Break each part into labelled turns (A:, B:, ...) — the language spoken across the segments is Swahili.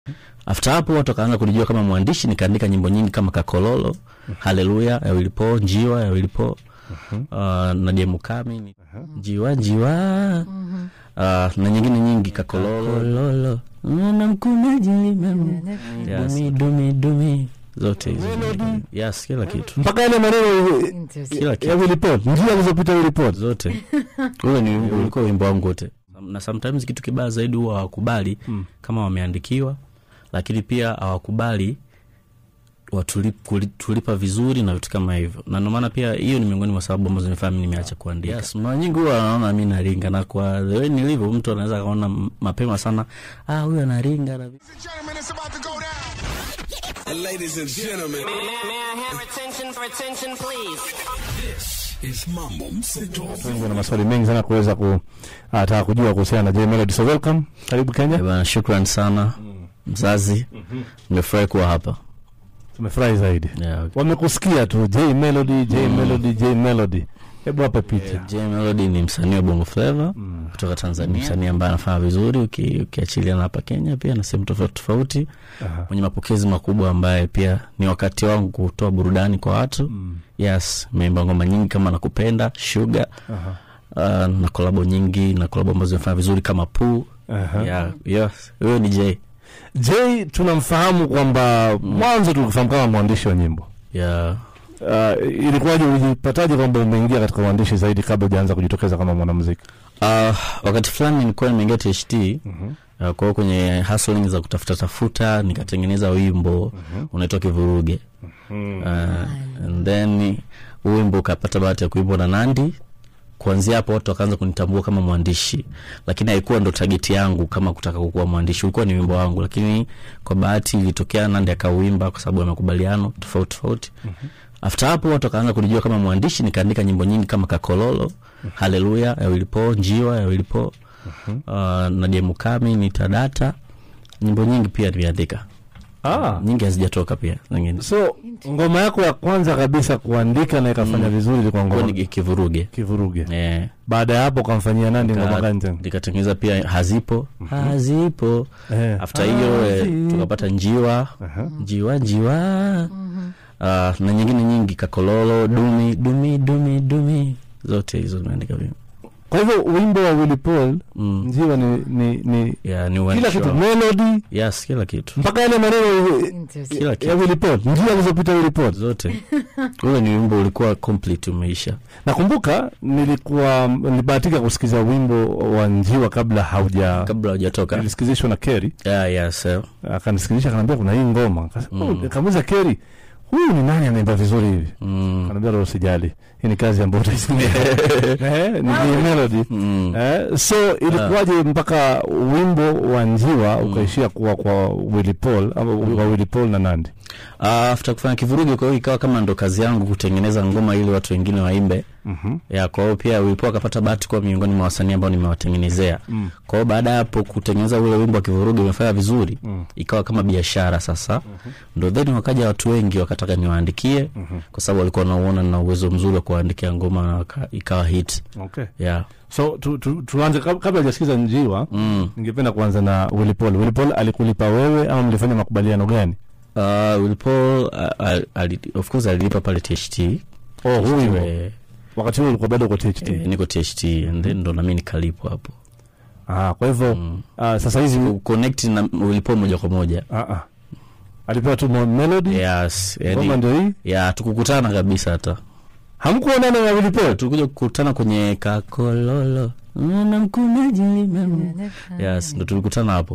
A: after hapo watu wakaanza kunijua kama mwandishi nikaandika nyimbo nyingi kama kakololo haleluya ya wilipo njiwa ya wilipo uh, nadia mukami ni- njiwa njiwa uh, na nyingine nyingi kakololo namkunaji dumi dumi dumi zote hizo yes kila kitu
B: mpaka yale maneno
A: kila
B: ya
A: kitu
B: wilipot njia alizopita wilipot
A: zote ule ni ulikuwa wimbo wangu wote na sometimes kitu kibaya zaidi huwa hawakubali
B: Mm.
A: kama wameandikiwa lakini pia hawakubali watulip- kuli- tulipa vizuri na vitu kama hivyo na ndio maana pia hiyo ni miongoni mwa sababu ambazo nifanya mimi nimeacha kuandika yes, mara nyingi huwa anaona mi naringa na kwa the way nilivyo mtu anaweza akaona m- mapema sana ah huyu anaringa na vitu."
C: Gentlemen, it's about to go down.
D: Ladies and gentlemen,
E: May, may I have attention for attention, please?
D: it's Mambo Mseto.
B: wengi wana maswali mengi sana kuweza kutaka kujua kuhusiana na J Melody so welcome karibu
A: Eh,
B: Kenya
A: bana shukran sana mzazi nimefurahi kuwa hapa
B: tumefurahi zaidi
A: yeah, okay.
B: wamekusikia tu J Melody J Melody J Melody hebu hapa picha
A: J Melody ni msanii wa Bongo Flava
B: Mm.
A: kutoka Tanzania, msanii ambaye anafanya vizuri uki- ukiachilia na hapa Kenya pia na sehemu tofauti tofauti,
B: Aha.
A: mwenye mapokezi makubwa, ambaye pia ni wakati wangu kutoa burudani kwa watu.
B: Mm.
A: Yes, meimba ngoma nyingi kama nakupenda Sugar,
B: Aha.
A: uh, na kolabo nyingi na kolabo ambazo zimefanya vizuri kama Poo.
B: Aha.
A: Yeah, yes, huyo ni J.
B: J tunamfahamu kwamba mwanzo tulikufahamu kama mwandishi wa nyimbo
A: Yeah.
B: uh, ilikuwaje ulijipataje kwamba umeingia katika uandishi zaidi kabla hujaanza kujitokeza kama mwanamuziki
A: Uh, wakati fulani nilikuwa nimeingia THT
B: Mhm.
A: uh, kwa hiyo kwenye hustling za kutafuta tafuta nikatengeneza wimbo unaitwa Kivuruge uh, and then huu wimbo ukapata bahati ya kuimbwa na Nandi. Kuanzia hapo watu wakaanza kunitambua kama mwandishi, lakini haikuwa ndo tageti yangu kama kutaka kukuwa mwandishi, ulikuwa ni wimbo wangu, lakini kwa bahati ilitokea Nandi akauimba kwa sababu ya makubaliano tofauti tofauti. After hapo watu wakaanza kunijua kama mwandishi, nikaandika nyimbo nyingi kama Kakololo, Haleluya ya Wilipo, Njiwa ya Wilipo, uh, Nadia Mukami, Nitadata, nyimbo nyingi pia nimeandika,
B: ah.
A: nyingi hazijatoka pia zingine
B: so ngoma yako ya kwanza kabisa kuandika na ikafanya vizuri ilikuwa
A: Kwa
B: ngoma
A: ni kivuruge
B: kivuruge
A: eh.
B: baada ya hapo ukamfanyia nandi ngoma
A: Nika-
B: gani tena
A: nikatengeneza pia hazipo hazipo
B: Eh.
A: after hiyo eh,
B: Hazi-
A: tukapata njiwa
B: Aha.
A: njiwa njiwa Ah, na nyingine nyingi kakololo dumi dumi dumi dumi zote hizo zimeandika mimi
B: kwa hivyo wimbo wa Willy Paul
A: mm.
B: njiwa ni, ni, ni
A: yeah, ni
B: kila
A: uandishi
B: kitu
A: wa-
B: melody
A: yes kila kitu
B: mpaka yale maneno
A: kila
B: ya
A: kitu
B: Willy Paul njia alizopita Willy Paul
A: zote ule ni wimbo ulikuwa complete umeisha
B: nakumbuka nilikuwa nilibahatika kusikiza wimbo wa njiwa kabla hauja
A: kabla hujatoka
B: nilisikizishwa na Kerry
A: yeah, yes, eh.
B: akanisikizisha akaniambia kuna hii ngoma Akasema,
A: Mm.
B: "Oh," nikamuuliza Kerry huyu ni nani anaimba vizuri hivi
A: mm.
B: akaniambia roho usijali hii ni kazi ambayo utaisikia eh, ni J melody
A: Mm.
B: Eh, so ilikuwaje mpaka wimbo wa njiwa ukaishia kuwa kwa Willy Paul ama kwa Willy Paul na Nandi
A: Uh, after kufanya kivurugi kwa hiyo ikawa kama ndo kazi yangu kutengeneza ngoma ili watu wengine waimbe
B: Mhm.
A: ya kwa hiyo pia Willy Paul akapata bahati kuwa miongoni mwa wasanii ambao nimewatengenezea
B: Mm.
A: kwa hiyo baada ya hapo kutengeneza ule wimbo wa kivurugi umefanya vizuri
B: Mm.
A: ikawa kama biashara sasa ndo then wakaja watu wengi wakataka niwaandikie kwa sababu walikuwa wanauona na uwezo mzuri wa kuwaandikia ngoma na waka- ikawa hit
B: Okay.
A: yeah.
B: So tu, tu, tuanze kab- kabla hajasikiza njiwa
A: mm.
B: ningependa kuanza na Willy Paul. Willy Paul alikulipa wewe ama mlifanya makubaliano gani?
A: uh, Willy Paul uh, ali, ali, of course alilipa pale THT
B: Oh, huyu
A: eh,
B: wakati huo ulikuwa bado uko THT.
A: eh, niko THT and then ndo nami nikalipwa hapo
B: Ah, kwa hivyo
A: mm.
B: ah, sasa hizi
A: connect na Willy Paul moja kwa moja
B: ah, ah. alipewa tu mo- melody
A: yes
B: ngoma
A: yani,
B: ndio hii.
A: ya tukukutana kabisa hata
B: Hamkuonana na Willy Paul?
A: tulikuja kukutana kwenye kakololo namkunaji yes ndo tulikutana hapo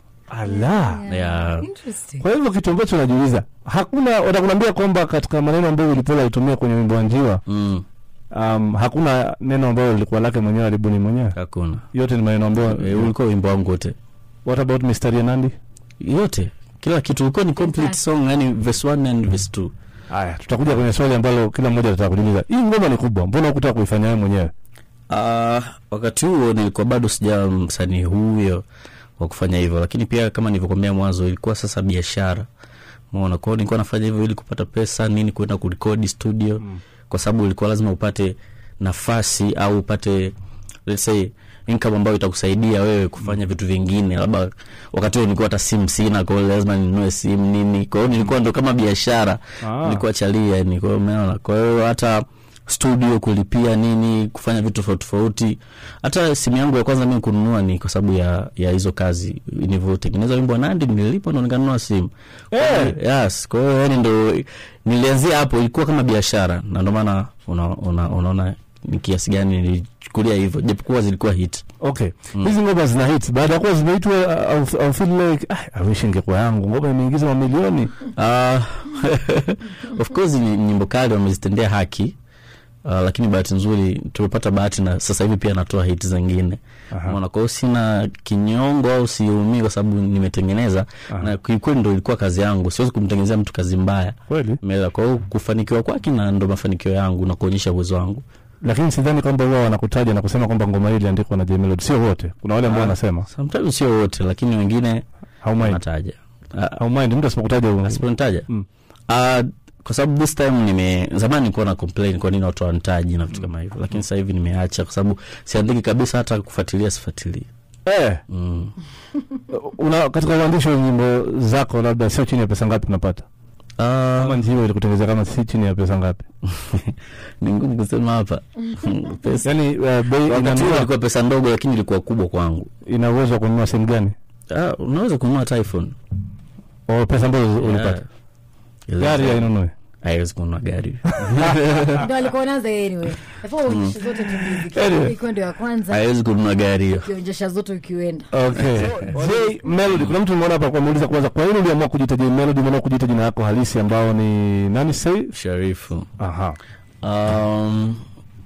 B: Ala.
A: ya
F: Interesting.
B: Kwa hivyo kitu ambacho najiuliza, hakuna watakuambia kwamba katika maneno ambayo Willy Paul alitumia kwenye wimbo wa njiwa
A: mm,
B: um, hakuna neno ambayo lilikuwa lake mwenyewe alibuni mwenyewe.
A: hakuna
B: Yote ni maneno ambayo
A: e, ulikuwa wimbo wangu wote
B: What about mistari ya Nandi?
A: yote kila kitu ulikuwa ni complete song yani verse 1 and verse 2
B: Haya, tutakuja kwenye swali ambalo kila mmoja atataka kujiuliza. Hii ngoma ni kubwa, mbona hukutaka kuifanya wewe mwenyewe?
A: Uh, wakati huo nilikuwa bado sija msanii huyo wa kufanya hivyo, lakini pia kama nilivyokwambia mwanzo, ilikuwa sasa biashara umeona. Kwa hiyo nilikuwa nafanya hivyo ili kupata pesa nini, kwenda kurekodi studio mm. kwa sababu ilikuwa lazima upate nafasi au upate let's say income ambayo itakusaidia wewe kufanya vitu vingine labda wakati huo nilikuwa hata simu sina kwa hiyo lazima ninunue simu nini kwa hiyo nilikuwa ndo kama biashara
B: Ah.
A: nilikuwa chalia yani kwa hiyo umeona kwa hiyo hata studio kulipia nini kufanya vitu tofauti tofauti hata simu yangu ya kwanza mimi kununua ni kwa sababu ya ya hizo kazi nilivyotengeneza wimbo wa nandi nililipa ndo nikanunua simu
B: Eh.
A: yes kwa hiyo yani ndo nilianzia hapo ilikuwa kama biashara na ndo maana una, una, unaona ni kiasi gani nilichukulia hivyo japokuwa zilikuwa hit
B: okay hizi ngoma zina hit baada ya kuwa zimeitwa au- au feel like ah, I wish ingekuwa yangu ngoma imeingiza mamilioni
A: uh, of course ni nyimbo kali wamezitendea haki Uh, lakini bahati nzuri tumepata bahati na sasa hivi pia natoa hit zingine
B: Aha.
A: mona kwa hiyo sina kinyongo au siumii kwa sababu nimetengeneza na kiukweli ndo ilikuwa kazi yangu siwezi kumtengenezea mtu kazi mbaya
B: kweli
A: Umeelewa? kwa hiyo kufanikiwa kwake na ndo mafanikio yangu na kuonyesha uwezo wangu
B: lakini sidhani kwamba huwa wanakutaja na kusema kwamba ngoma hii iliandikwa na J Melody sio wote kuna wale ambao
A: Ah.
B: wanasema
A: sometimes sio wote lakini wengine
B: haumind
A: wanataja Ah,
B: haumind mtu asipokutaja u-
A: asiponitaja
B: Mm.
A: Ah, kwa sababu this time nime zamani nilikuwa na complain kwa nini watu wanitaji na vitu kama hivyo lakini sasa hivi nimeacha kwa sababu siandiki kabisa hata kufuatilia sifuatilii
B: eh
A: mm.
B: una katika uandishi wa nyimbo zako labda sio chini ya pesa ngapi unapata
A: Ah,
B: kama njiwa ilikutengeneza kama si chini ya pesa ngapi
A: ni ngumu kusema hapa pesa
B: yani uh, bei
A: wakati huo
B: inanunua
A: ilikuwa pesa ndogo lakini ilikuwa kubwa kwangu
B: ina uwezo wa kununua simu gani
A: ah, unaweza kununua hata iphone
B: o pesa ambazo ulipata
A: Yeah.
B: gari hainunui
A: haiwezi kununua gari
F: ndo alikuwa naanza yeye anyway nafaa uonyeshe zote tu music
B: Anyway.
F: ikiwa ndio ya kwanza
A: haiwezi kununua gari hiyo
F: ukionyesha zote ukienda
B: okay J Melody kuna mtu nimeona hapa kwa muuliza kwanza kwa nini uliamua kujiita J Melody umeamua kujiita jina lako halisi ambao ni nani say
A: sharifu
B: aha
A: um,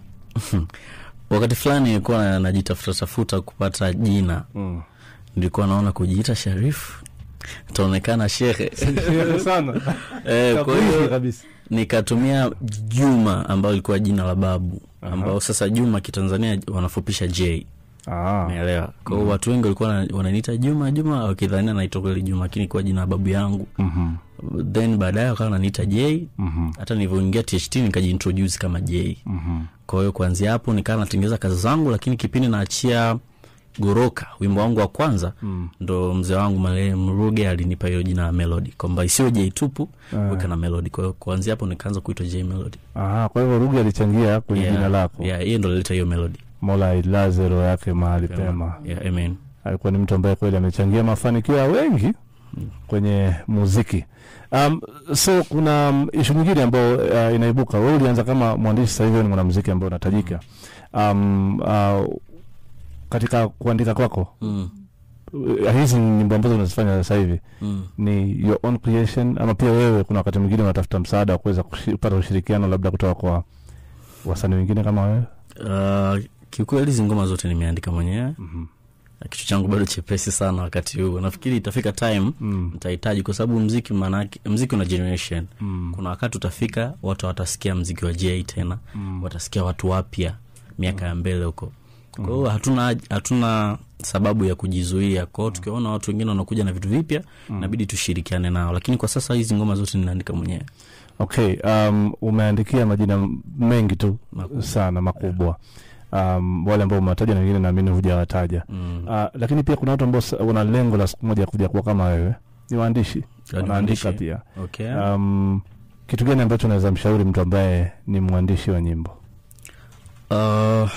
A: wakati fulani nilikuwa na- najitafuta tafuta kupata jina
B: mm.
A: nilikuwa naona kujiita sharifu taonekana shehe
B: sana
A: eh, kwa
B: Kabisa
A: hiyo
B: kabisa
A: nikatumia juma ambayo ilikuwa jina la babu ambao sasa juma kitanzania wanafupisha j
B: ah
A: naelewa kwa hiyo watu wengi walikuwa wana- wananiita juma juma wakidhania naitwa kweli juma lakini kuwa jina la babu yangu
B: mhm
A: then baadaye wakawa wananiita j
B: mhm
A: hata nilivyoingia tht nikajiintroduce kama j
B: mhm
A: kwa hiyo kuanzia hapo nikawa natengeza kazi zangu lakini kipindi naachia goroka wimbo wangu wa kwanza
B: Mm.
A: ndo mzee wangu marehemu ruge alinipa hiyo jina la melody kwamba isiyo j tupu
B: Ah.
A: weka na melody kwa hiyo kuanzia hapo nikaanza kuitwa j melody
B: aha kwa hivyo Ruge alichangia kwenye
A: Yeah,
B: jina lako
A: yeah, hiyo ndo lileta hiyo melody
B: Mola ailaze roho yake mahali pema
A: yeah, amen
B: alikuwa ni mtu ambaye kweli amechangia mafanikio ya wengi kwenye muziki um, so kuna um, ishu nyingine ambayo uh, inaibuka wewe ulianza kama mwandishi sasa hivi wewe ni mwanamuziki ambaye unatajika um, uh, katika kuandika kwako
A: mm.
B: uh, hizi nyimbo ambazo unazifanya sasa hivi
A: Mm.
B: ni your own creation ama pia wewe kuna wakati mwingine unatafuta msaada wa kuweza kushi- kupata ushirikiano labda kutoka kwa wasanii wengine kama wewe
A: Uh, kiukweli hizi ngoma zote nimeandika mwenyewe
B: Mhm.
A: na kichwa changu bado chepesi sana wakati huu nafikiri itafika time
B: Mm.
A: nitahitaji kwa sababu mziki maanake mziki una generation
B: Mm.
A: kuna wakati utafika watu watasikia mziki wa j tena
B: Mm.
A: watasikia watu wapya miaka ya mbele huko kwa hiyo hatuna hatuna sababu ya kujizuia kwao tukiwaona watu wengine wanakuja na vitu vipya inabidi tushirikiane nao lakini kwa sasa hizi ngoma zote ninaandika mwenyewe
B: okay um, umeandikia majina mengi tu
A: Makubwa.
B: sana makubwa um, wale ambao umewataja na wengine naamini hujawataja
A: mm.
B: uh, lakini pia kuna watu ambao sa- wana lengo la siku moja kuja kuwa kama wewe ni waandishi
A: ni
B: wanaandika
A: waandishi.
B: pia
A: okay.
B: um, kitu gani ambacho unaweza mshauri mtu ambaye ni mwandishi wa nyimbo
A: uh,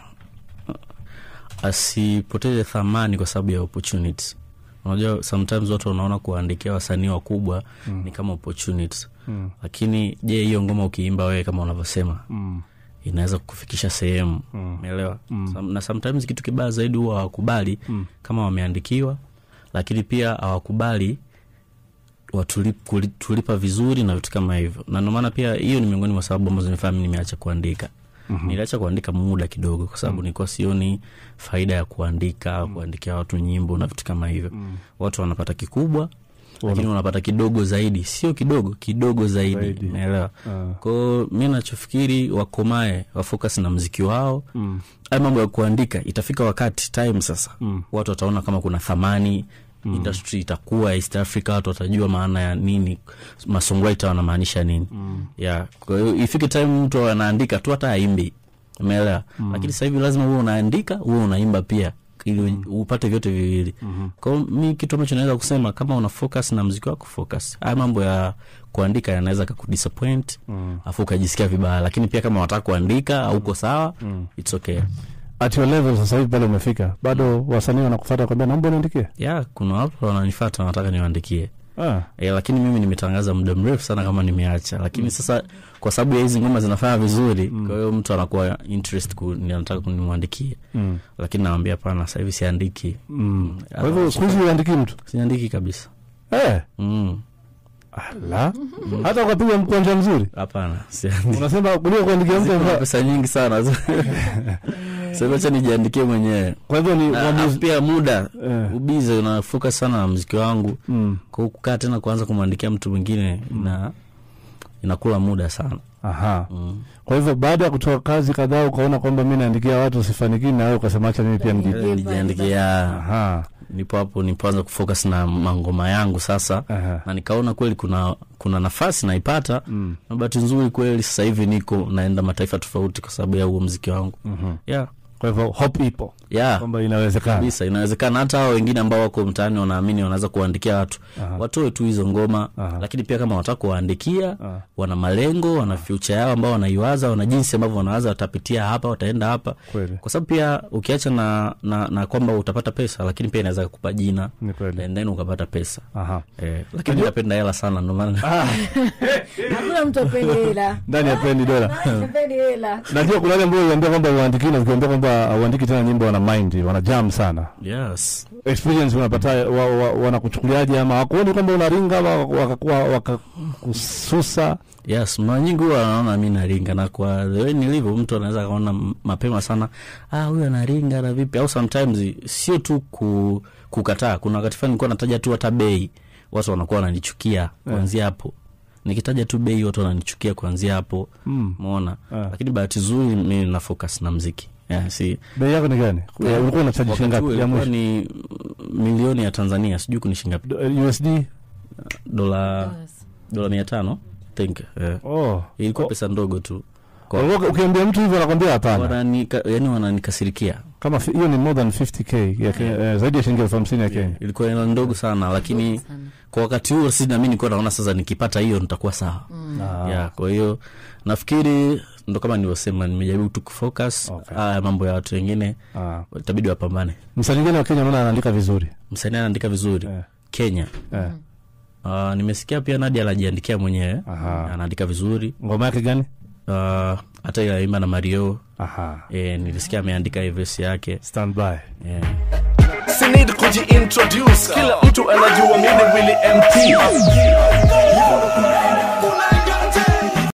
A: asipoteze thamani kwa sababu ya opportunities unajua sometimes watu wanaona kuwaandikia wasanii wakubwa mm. ni kama opportunities
B: mm.
A: lakini je hiyo ngoma ukiimba wewe kama unavyosema
B: mm.
A: inaweza kukufikisha sehemu
B: Mm.
A: umeelewa
B: Mm.
A: Some- na sometimes kitu kibaya zaidi huwa hawakubali
B: Mm.
A: kama wameandikiwa lakini pia hawakubali watulip, kuli- tulipa vizuri na vitu kama hivyo na ndio maana pia hiyo ni miongoni mwa sababu ambazo nifanya mimi nimeacha kuandika mm-hmm. niliacha kuandika muda kidogo kwa sababu mm. nilikuwa sioni faida ya kuandika mm. kuandikia watu nyimbo na vitu kama hivyo mm. watu wanapata kikubwa lakini wanapata kidogo zaidi sio kidogo kidogo zaidi
B: Zaidi.
A: naelewa
B: Ah.
A: kwao mi nachofikiri wakomae wafocus na mziki wao
B: Mm.
A: haya mambo ya kuandika itafika wakati time sasa
B: Mm.
A: watu wataona kama kuna thamani mm. industry itakuwa east africa watu watajua maana ya nini masongwriter wanamaanisha nini mm. yeah. kwa hiyo ifike time mtu anaandika tu hata aimbi umeelewa lakini sasa hivi lazima uwe unaandika uwe unaimba pia ili upate vyote viwili kwao mi kitu ambacho naweza kusema kama una focus na mziki wako focus haya mambo ya kuandika yanaweza kakudisappoint afu ukajisikia vibaya lakini pia kama wataka kuandika auko sawa it's okay
B: at your level sasa hivi pale umefika bado wasanii wanakufuata kwambia naomba niandikie
A: ya kuna watu wananifata wanataka niwaandikie
B: ah.
A: e, lakini mimi nimetangaza muda mrefu sana kama nimeacha lakini sasa kwa sababu ya hizi ngoma zinafanya vizuri kwa hiyo mtu anakuwa interest ku, ni- anataka kunimwandikie
B: mm.
A: lakini nawambia pana sasa hivi siandiki
B: mm. kwa hivyo siku hizi uandiki mtu
A: siandiki kabisa
B: eh.
A: Mm,
B: la hata ukapiga mkwanja mzuri
A: hapana siandiki
B: unasema kuliko kuandikia mtu
A: Kuna
B: ambaye-
A: pesa nyingi sana sasa acha nijiandikie mwenyewe
B: kwa hivyo ni
A: Na-
B: uamuzi-
A: na pia muda
B: Eh.
A: ubize unafoka sana na mziki wangu
B: mm.
A: kwa hiyo kukaa tena kuanza kumwandikia mtu mwingine ina inakula muda sana
B: aha
A: mm.
B: kwa hivyo baada ya kutoa kazi kadhaa ukaona kwamba mi naandikia watu sifanikii na wewe ukasema acha mimi pia mji
F: Nijipe.
A: nijiandikia
B: aha
A: nipo hapo nipoanza kufocus na mangoma yangu sasa
B: Aha.
A: na nikaona kweli kuna kuna nafasi naipata
B: Mm.
A: na bahati nzuri kweli sasa hivi niko naenda mataifa tofauti kwa sababu ya huo mziki wangu
B: Mhm.
A: yeah.
B: kwa hivyo hope ipo
A: Yeah.
B: kwamba inawezekana
A: kabisa inawezekana hata hao wengine ambao wako mtaani wanaamini wanaweza kuwaandikia watu
B: Aha.
A: watoe tu hizo ngoma
B: Aha.
A: lakini pia kama wataka kuwaandikia
B: Aha.
A: wana malengo wana future yao ambao wanaiwaza wana jinsi ambavyo wanawaza watapitia hapa wataenda hapa
B: Kweli.
A: kwa sababu pia ukiacha na, na, na kwamba utapata pesa lakini pia inaweza kukupa jina
B: Ni kweli.
A: and then ukapata pesa
B: aha
A: eh, lakini napenda hela sana ndo maana
F: hakuna mtu apendi hela
B: ndani ya pendi dola
F: apendi hela
B: najua kuna wale ambao uliambia kwamba uandiki na ukiambia kwamba auandiki tena nyimbo wana mind wana jam sana
A: yes
B: experience unapata wa, wa, wanakuchukuliaje ama wakuoni kwamba unaringa ama wakakuwa wakakususa
A: yes mara nyingi huwa anaona mi naringa na kwa the way nilivyo mtu anaweza kaona m- mapema sana ah huyu anaringa na vipi au sometimes sio tu ku, kukataa kuna wakati fulani nilikuwa nataja tu hata bei watu wanakuwa wananichukia kuanzia hapo nikitaja tu bei watu wananichukia kuanzia hapo
B: Mm.
A: mona
B: Ah.
A: lakini bahati zuri mi na focus na mziki yeah, si
B: bei yako ni gani Ya, ulikuwa unachaji
A: wakati huo
B: shingapi ya
A: ilikuwa
B: mwisho
A: ni milioni ya tanzania sijui kunishingapi
B: Do- eh, usd
A: dola dola mia tano think yeah.
B: oh
A: ilikuwa
B: Oh.
A: pesa ndogo tu Kwa-
B: Ulikuwa- ukiambia mtu hivyo anakwambia hapana
A: wananika, yani wananikasirikia
B: kama fi- hiyo ni more than 50k ya Kenya, eh, zaidi ya shilingi elfu hamsini ya kenya
A: ilikuwa hela ndogo sana lakini kwa wakati huo si nami nilikuwa naona sasa nikipata hiyo nitakuwa sawa
B: Ah.
A: yeah, kwa hiyo nafikiri ndo kama nilivyosema nimejaribu tu kufocus
B: Okay.
A: haya mambo ya watu wengine
B: Ah.
A: itabidi wapambane
B: msanii gani wa kenya naona anaandika vizuri
A: msanii anaandika vizuri
B: Eh.
A: kenya
B: eh.
A: uh, nimesikia pia nadi anajiandikia mwenyewe
B: Aha.
A: anaandika vizuri
B: ngoma yake gani
A: uh, hata ile aimba na mario
B: aha
A: eh, nilisikia ameandika hii verse yake
B: stand by
A: yeah.
G: sinid kujiintroduce kila mtu anajua mimi Willy MT